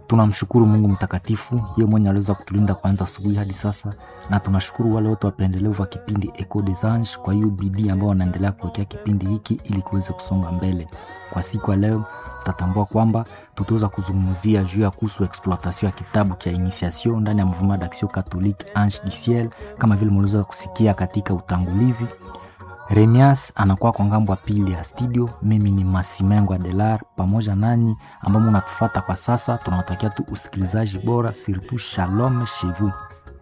tunamshukuru mungu mtakatifu ye mwenye aliweza kutulinda kwanza asubuhi hadi sasa na tunashukuru wale wote wapendelevu wa kipindi eco des anges kwa hiyo bidii ambao wanaendelea kuwekea kipindi hiki ili kiweze kusonga mbele kwa siku ya leo tutatambua kwamba tutaweza kuzungumzia juu ya kuhusu exploitation ya kitabu cha initiation ndani ya mouvement d'action catholique ange du ciel kama vile mliweza kusikia katika utangulizi remias anakuwa kwa ngambo ya pili ya studio mimi ni masimengo adelar pamoja nanyi ambao munatufata kwa sasa tunawatakia tu usikilizaji bora surtout shalom chez vous